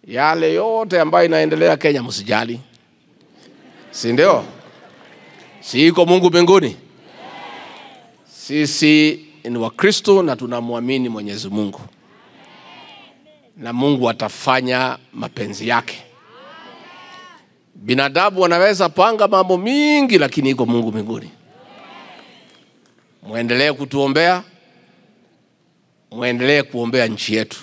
yale yote ambayo inaendelea Kenya msijali, si ndio? Si iko Mungu mbinguni? Sisi ni Wakristo na tunamwamini Mwenyezi Mungu, na Mungu atafanya mapenzi yake. Binadamu wanaweza panga mambo mingi, lakini iko Mungu mbinguni. Mwendelee kutuombea, mwendelee kuombea nchi yetu.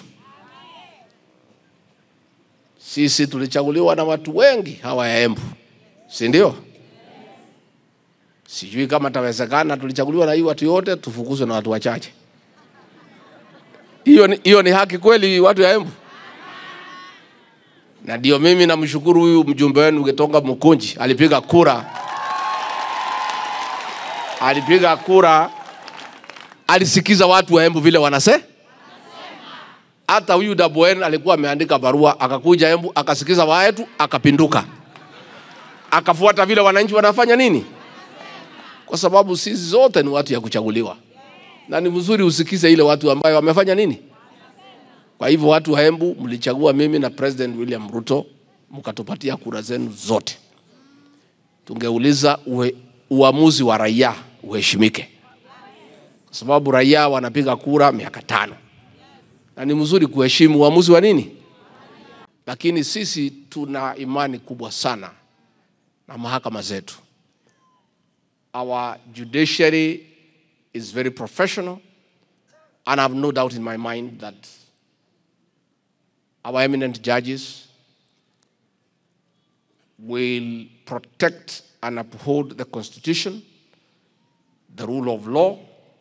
Sisi tulichaguliwa na watu wengi hawa ya Embu, si ndio? Sijui kama tawezekana, tulichaguliwa na hii watu yote, tufukuzwe na watu wachache. Hiyo ni, hiyo ni haki kweli, watu ya Embu? Na ndio mimi namshukuru huyu mjumbe wenu Gitonga Mukunji, alipiga kura, alipiga kura, alisikiza watu wa Embu vile wanase hata huyu Dabwen alikuwa ameandika barua, akakuja Embu akasikiza waetu, akapinduka, akafuata vile wananchi wanafanya nini, kwa sababu sisi zote ni watu ya kuchaguliwa, na ni mzuri usikize ile watu ambayo wamefanya nini. Kwa hivyo watu wa Embu mlichagua mimi na President William Ruto, mkatupatia kura zenu zote. Tungeuliza uwe, uamuzi wa raia uheshimike, kwa sababu raia wanapiga kura miaka tano na ni mzuri kuheshimu uamuzi wa nini, lakini sisi tuna imani kubwa sana na mahakama zetu. Our judiciary is very professional and I have no doubt in my mind that our eminent judges will protect and uphold the Constitution, the rule of law,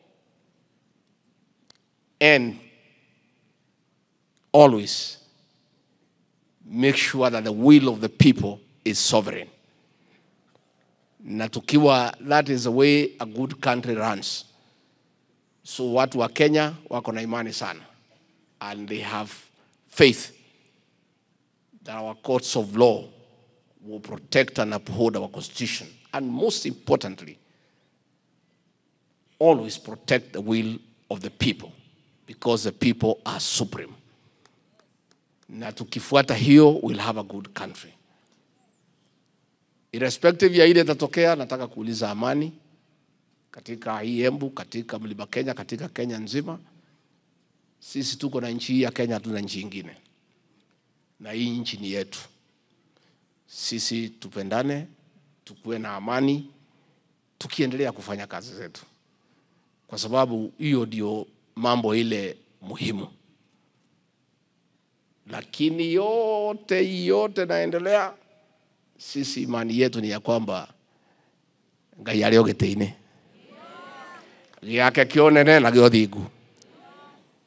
and always make sure that the will of the people is sovereign. Na tukiwa that is the way a good country runs. So watu wa Kenya wako na imani sana and they have faith that our courts of law will protect and uphold our constitution and most importantly always protect the will of the people because the people are supreme na tukifuata hiyo we'll have a good country. Irrespective ya ile itatokea, nataka kuuliza amani katika hii Embu, katika mlima Kenya, katika Kenya nzima. Sisi tuko na nchi hii ya Kenya, hatuna nchi ingine, na hii nchi ni yetu. Sisi tupendane, tukuwe na amani, tukiendelea kufanya kazi zetu, kwa sababu hiyo ndio mambo ile muhimu lakini yote yote naendelea, sisi imani yetu ni ya kwamba ngai arĩ o gĩtĩ-inĩ gĩake kĩonene na gĩa ũthingu